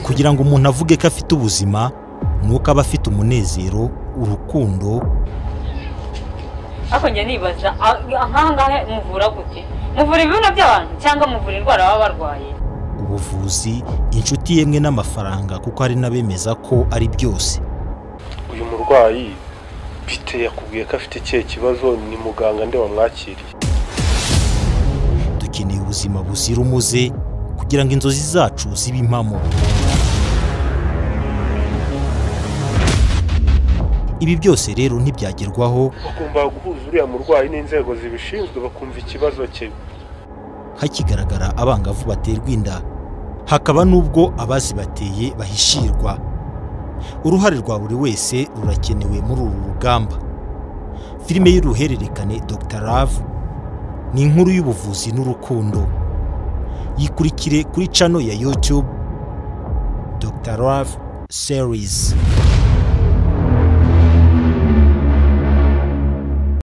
kugira ngo umuntu avuge ko afite ubuzima ni uko aba afite umunezero urukundo ariko njya nibaza nk'aha ngaha muvura gute muvura ibibuno by'abantu cyangwa muvura indwara baba barwaye ubuvuzi inshuti yemwe n'amafaranga kuko hari n'abemeza ko ari byose uyu murwayi bite yakubwiye ko afite ikihe kibazo ni muganga nde wamwakiriye dukeneye ubuzima buzira umuze kugira ngo inzozi zacu zibe impamo ibi byose rero ntibyagerwaho bagomba guhuza uriya murwayi n'inzego zibishinzwe bakumva ikibazo cye hakigaragara abangavu baterwa inda hakaba n'ubwo abazibateye bahishirwa uruhare rwa buri wese rurakenewe muri uru rugamba filime y'uruhererekane dr love ni inkuru y'ubuvuzi n'urukundo yikurikire kuri cano ya youtube dr love series